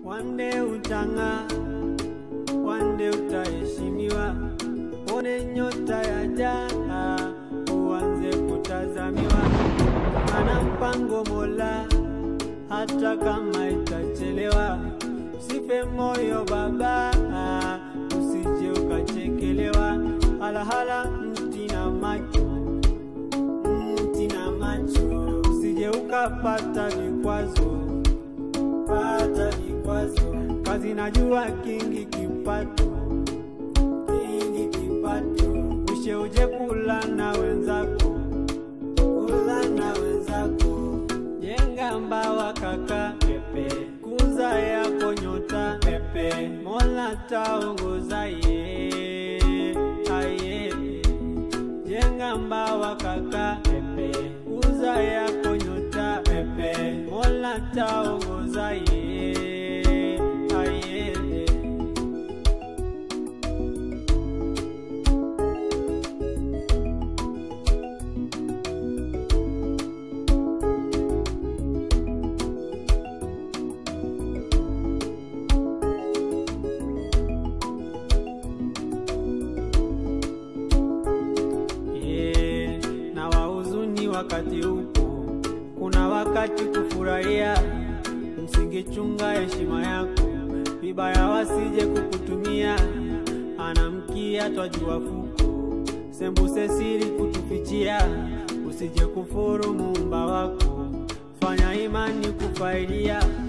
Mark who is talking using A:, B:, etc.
A: Wande utang'aa, wande utaheshimiwa, one nyota ya jaa, uanze kutazamiwa. Ana mpango Mola, hata kama itachelewa. Usife moyo baba, usije ukachekelewa. Halahala mti na macho, mti na macho, usije ukapata vikwazo pata vikwazo. Kazi najua kingi kipato, kingi kipato. Mwishe uje kula na wenzako, kula na wenzako. Jenga mbawa kaka, pepe. Kuza yako nyota, pepe. Mola taongoza ye, aye. Jenga mbawa kaka, pepe. Kuza yako nyota, pepe. Mola taongoza ye, aye. Yeah, na wahuzuni wakati upo, kuna wakati kufurahia. Msingechunga heshima yako, vibaya wasije kukutumia. Anamkia twajua fuko, sembuse siri kutufichia. Usije kufuru muumba wako, fanya imani kufaidia.